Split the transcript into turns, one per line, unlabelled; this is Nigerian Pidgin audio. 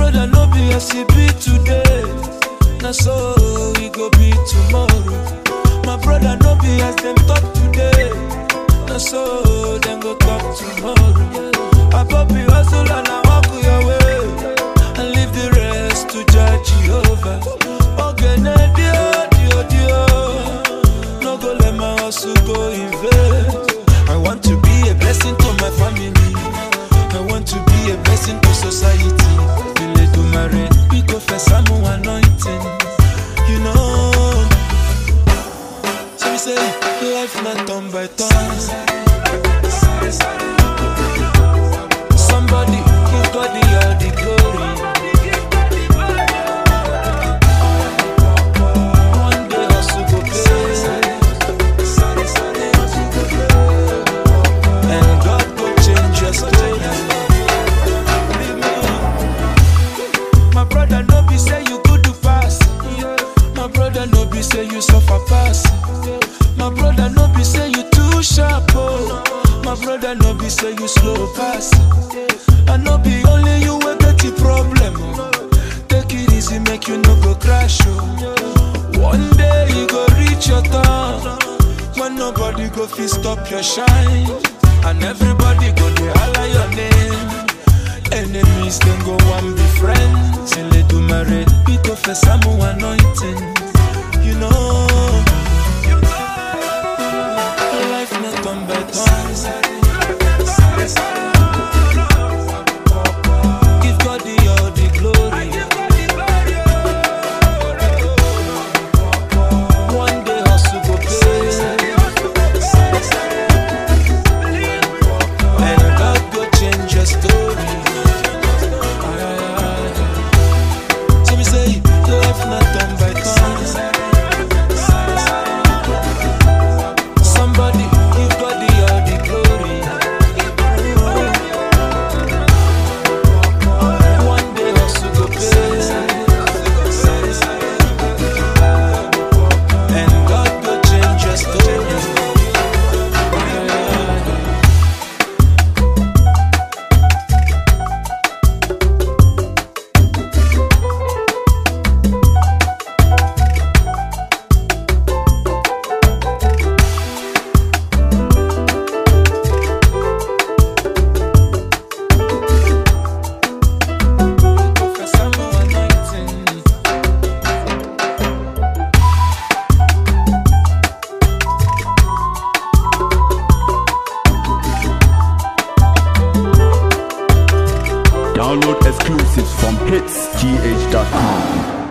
brother no be as he be today. Na so he go be tomorrow. My brother no be as them talk today. Na so them go talk tomorrow. I pop you hustle and I walk your way. And leave the rest to judge Jehovah. Ogene dio dio dio. No go let my hustle go in vain. I want to be a blessing to my family. I want to be a blessing to society. Ile do marry, we go for some anointing. You know. So we say life not turn by turn. Somebody give God the all the glory. One day hustle go pay. And God go change your story. Believe me. My brother no be say you good to pass. My brother no be say you suffer pass. My brother no be say you too sharp. Oh. My brother no be say you slow pass. I no be only you will get the problem. oh. Take it easy, make you no go crash. Oh. One day you go reach your turn. When nobody go fit stop your shine. And everybody go dey holler your name. Enemies then go one be friends. Till they do marry, we go for some anointing. You know, life not come by turns. Give God the all the glory. One day hustle go pay. And God go change your story. So we say, life not done by turns. Somebody give God the all the glory. One day hustle go pay. And God go change your story. Professor Mo anointing.
Download exclusives from hitsgh.com.